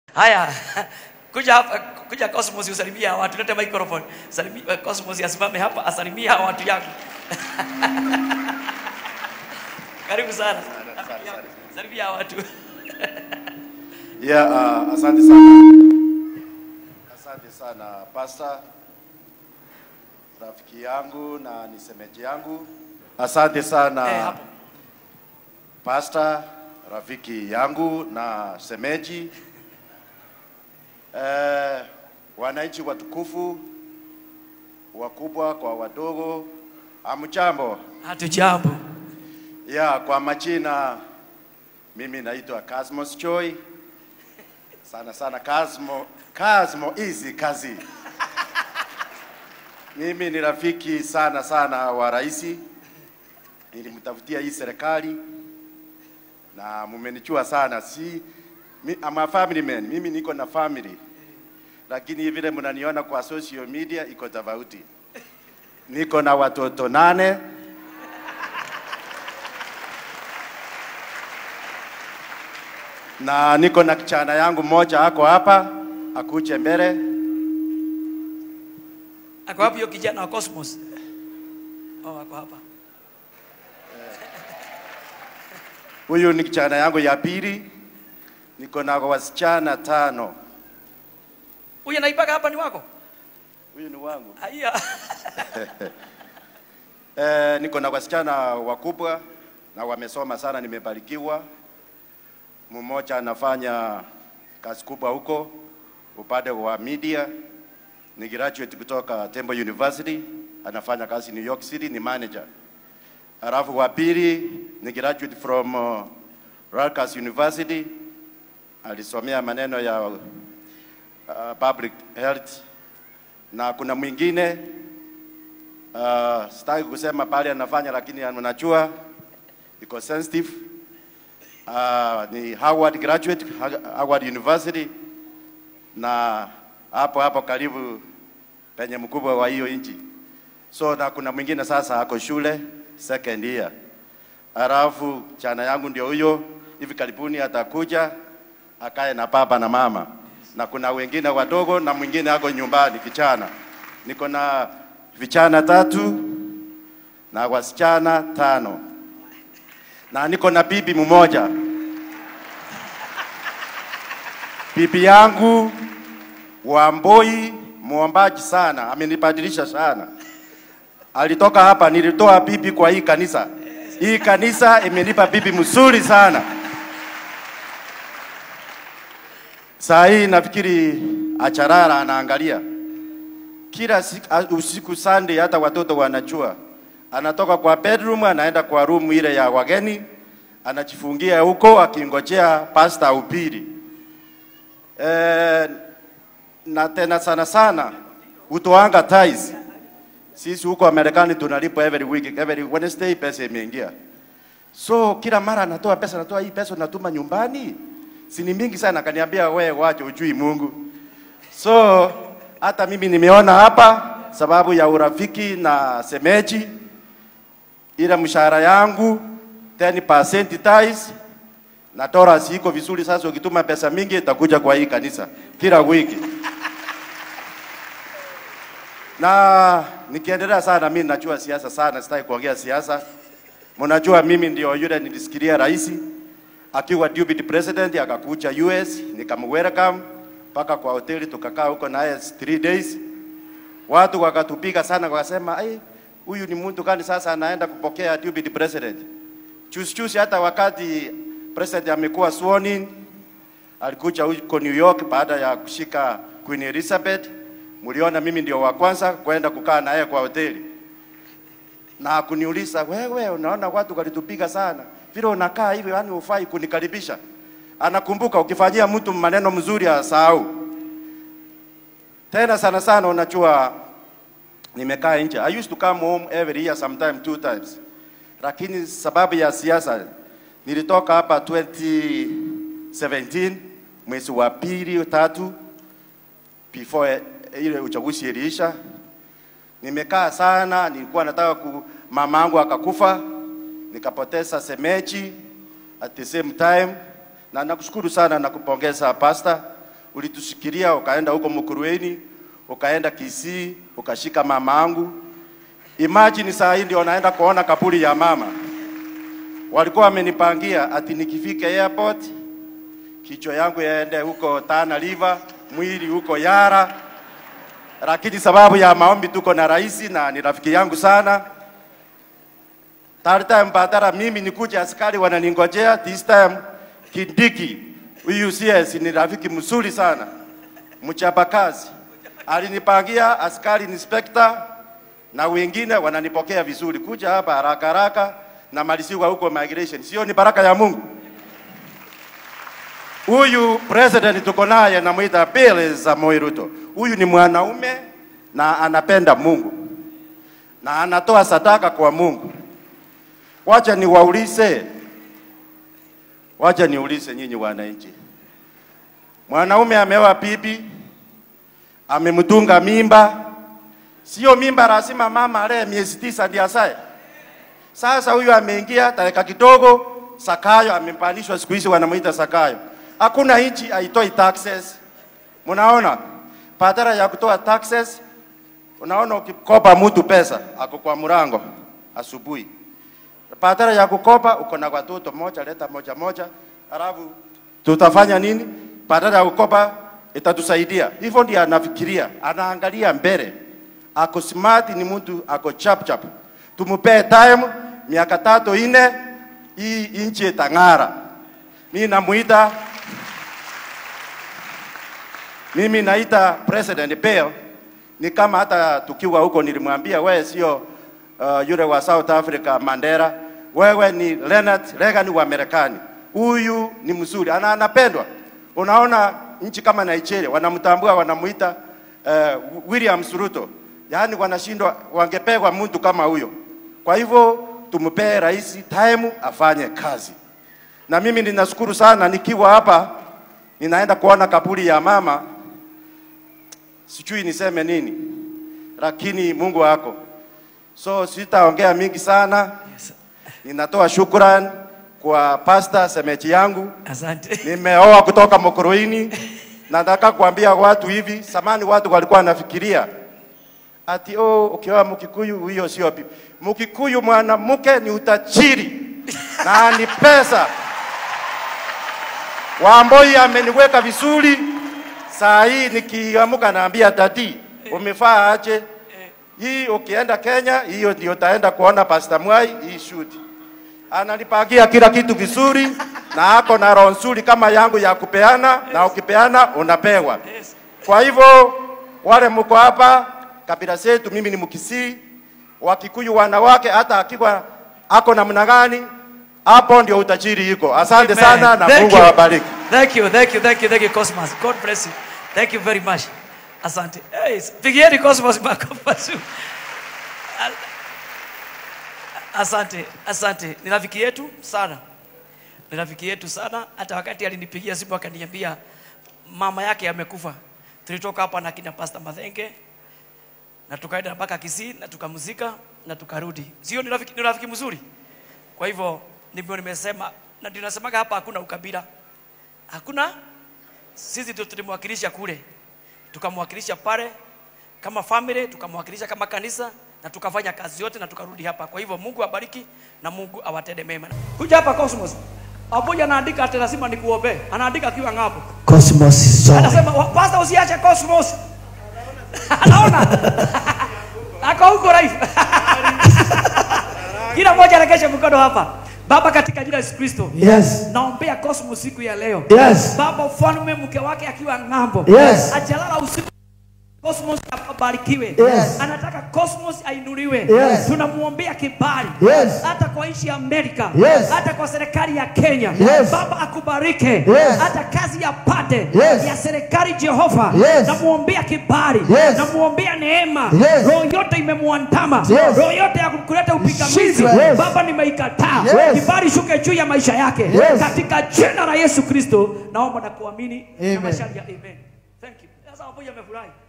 Haya, kuja hapa, kuja Cosmos usalimia watu, lete microphone. Salimia Cosmos asimame hapa asalimia watu yako. Karibu sana. Salimia watu. Yeah, uh, asante sana. Asante sana Pastor, rafiki yangu na ni semeji yangu. Asante sana Eh, hapo. Pastor, rafiki yangu na semeji. Eh, wananchi watukufu, wakubwa kwa wadogo, amjambo. Hatujambo. Ya, kwa majina mimi naitwa Cosmos Choi. Sana sana Cosmo, Cosmo easy kazi. Mimi ni rafiki sana sana wa rais. Nilimtafutia hii serikali na mumenichua sana. Si mi, I'm a family man. Mimi niko na family. Lakini vile mnaniona kwa social media iko tofauti. Niko na watoto nane. na niko na kijana yangu mmoja ako hapa, akuje mbele. Ako wapi hiyo kijana wa Cosmos? Oh, ako hapa. Huyu ni kijana yangu ya pili, niko na wasichana tano. Huyu anaipaka hapa ni wako? Huyu ni wangu. Haya. Eh, niko na wasichana wakubwa na wamesoma sana, nimebarikiwa. Mmoja anafanya kazi kubwa huko upande wa media, ni graduate kutoka Temple University, anafanya kazi New York City, ni manager. Alafu wa pili ni graduate from uh, Rutgers University, alisomea maneno ya uh, public health, na kuna mwingine Uh, sitaki kusema pale anafanya, lakini mnajua iko sensitive. Uh, ni Howard graduate Ha- Howard University, na hapo hapo karibu penye mkubwa wa hiyo nchi. So na kuna mwingine sasa ako shule second year. Alafu chana yangu ndio huyo, hivi karibuni atakuja akae na baba na mama, na kuna wengine wadogo na mwingine ako nyumbani kichana. Niko na vijana tatu na wasichana tano na niko na bibi mmoja. Bibi yangu Wamboi, muombaji sana, amenibadilisha sana. Alitoka hapa, nilitoa bibi kwa hii kanisa. Hii kanisa imenipa bibi mzuri sana. Saa hii nafikiri Acharara anaangalia kila siku, a- usiku Sunday, hata watoto wanajua, anatoka kwa bedroom anaenda kwa room ile ya wageni, anajifungia huko akingojea pasta ahubiri. Eh, na tena sana sana utoanga tithes. Sisi huko Marekani tunalipwa every week, every Wednesday pesa imeingia. So kila mara anatoa pesa, anatoa hii pesa natuma nyumbani. Si ni mingi sana, akaniambia wewe wache ujui Mungu. So hata mimi nimeona hapa sababu ya urafiki na semeji, ile mshahara yangu 10% tithes na Torah iko vizuri. Sasa ukituma pesa mingi itakuja kwa hii kanisa kila wiki. Na nikiendelea sana, mimi najua siasa sana, sitaki kuongea siasa. Mnajua mimi ndio yule nilisikilia rais akiwa deputy president akakuja US, nikamwelcome mpaka kwa hoteli, tukakaa huko naye 3 days. Watu wakatupiga sana, wakasema ai, huyu ni mtu gani sasa anaenda kupokea deputy president? Chusi chusi, hata wakati president amekuwa sworn in, alikuja huko New York baada ya kushika Queen Elizabeth. Mliona mimi ndio wa kwanza kwenda kukaa naye kwa hoteli na kuniuliza, wewe unaona watu walitupiga sana vile unakaa hivi, yani ufai kunikaribisha. Anakumbuka ukifanyia mtu maneno mzuri asahau. Tena sana sana, unajua nimekaa nje. I used to come home every year sometime two times, lakini sababu ya siasa nilitoka hapa 2017 mwezi wa pili tatu, before ile uchaguzi iliisha nimekaa sana, nilikuwa nataka ku, mama yangu akakufa, nikapoteza semeji at the same time, na nakushukuru sana na kupongeza pastor ulitushikilia ukaenda huko Mukurweni, ukaenda Kisii, ukashika mama yangu. Imagine saa hii ndio naenda kuona kaburi ya mama. Walikuwa wamenipangia ati nikifika airport kichwa yangu yaende huko Tana River, mwili huko Yara, lakini sababu ya maombi tuko na rais na ni rafiki yangu sana. Third time badala mimi nikuja, askari wananingojea. This time Kindiki huyu CS ni rafiki mzuri sana, mchapakazi, alinipangia askari inspector na wengine wananipokea vizuri, kuja hapa haraka haraka na maliziwa huko migration. Sio ni baraka ya Mungu? Huyu president tuko naye namwita Bill Samoei Ruto. Huyu ni mwanaume na anapenda Mungu na anatoa sadaka kwa Mungu. Wacha niwaulize, wacha niulize nyinyi wananchi, mwanaume ameoa bibi, amemtunga mimba, sio mimba lazima mama alee miezi tisa ndiyo azae. Sasa huyu ameingia dakika kidogo, Sakayo amepandishwa, siku hizi wanamuita Sakayo. Hakuna nchi haitoi taxes. Mnaona, badala ya kutoa taxes, unaona ukikopa mtu pesa ako kwa mlango asubuhi, badala ya kukopa uko na watoto moja, leta moja moja, alafu tutafanya nini? Badala ya kukopa itatusaidia. Hivyo ndio anafikiria, anaangalia mbele, ako smart, ni mtu ako chap chap. Tumpe time miaka tatu ine, hii nchi itang'ara. Mimi namuita mimi naita President Bill ni kama hata tukiwa huko nilimwambia wewe sio uh, yule wa South Africa Mandela, wewe ni Leonard Reagan wa Marekani. Huyu ni mzuri, ana anapendwa. Unaona nchi kama Nigeria wanamtambua, wanamuita uh, William Ruto, yaani wanashindwa, wangepewa mtu kama huyo. Kwa hivyo tumpee rais time afanye kazi, na mimi ninashukuru sana nikiwa hapa ninaenda kuona kaburi ya mama, sijui niseme nini, lakini Mungu wako. So sitaongea mingi sana, Yes. ninatoa shukrani kwa pasta semechi yangu. Asante. Nimeoa kutoka Mokoroini. Nataka kuambia watu hivi, samani watu walikuwa wanafikiria ati oh, ukioa Mkikuyu huyo sio bibi. Mkikuyu mwanamke ni utajiri na ni pesa. Wamboi ameniweka vizuri. Saa hii nikiamuka naambia tati, umefaa aje? Hii ukienda Kenya, hiyo ndio utaenda kuona Pastor Mwai hii shoot. Ananipagia kila kitu vizuri na ako na roho nzuri kama yangu ya kupeana, na ukipeana unapewa. Yes. Kwa hivyo wale mko hapa, kabila zetu, mimi ni Mkisii, Wakikuyu wanawake, hata akiwa ako namna gani, hapo ndio utajiri iko. Asante Amen. sana na Thank Mungu you. awabariki. Thank you, thank you, thank you, thank you, Cosmos. God bless you. Thank you very much. Asante. Hey, pigieni Cosmos makofi mazuri. Al- Asante, asante. Ni rafiki yetu sana, ni rafiki yetu sana. Hata wakati alinipigia simu akaniambia mama yake amekufa, tulitoka hapa na kina Pastor Mathenge na tukaenda mpaka Kisii na tukamzika na tukarudi. Sio ni rafiki, ni rafiki mzuri. Kwa hivyo ndivyo nimesema, na ndio nasemaga hapa hakuna ukabila, hakuna. Sisi ndio tulimwakilisha kule, tukamwakilisha pale kama family, tukamwakilisha kama kanisa na tukafanya kazi yote na tukarudi hapa. Kwa hivyo Mungu abariki na Mungu awatende mema. Kuja hapa Cosmos. Abuja anaandika ati lazima nikuombee. Anaandika akiwa ng'apo. Cosmos Zone. Anasema "Wa- pastor usiache Cosmos. Anaona? Ako huko live. Kila mmoja arekeshe mkono hapa. Baba katika jina la Yesu Kristo. Yes. Naombea Cosmos siku ya leo. Yes. Baba ufalme mke wake akiwa ng'ambo. Yes. Ajalala usiku Cosmos abarikiwe. Yes. Anataka Cosmos ainuliwe. Yes. Tunamuombea kibali. Yes. Hata kwa nchi ya Amerika. Yes. Hata kwa serikali ya Kenya. Yes. Baba akubarike. Yes. Hata kazi ya pate Yes. ya serikali Jehova. Yes. Namuombea kibali. Yes. Namuombea neema. Yes. Roho yote imemwandama. Yes. Roho yote ya kuleta upingamizi. Ishindwe. Yes. Baba nimeikataa. Yes. Kibali shuke juu ya maisha yake. Yes. Katika jina la Yesu Kristo naomba na kuamini. Amen. Na masharti ya amen. Thank you. Sasa wapoja amefurahi.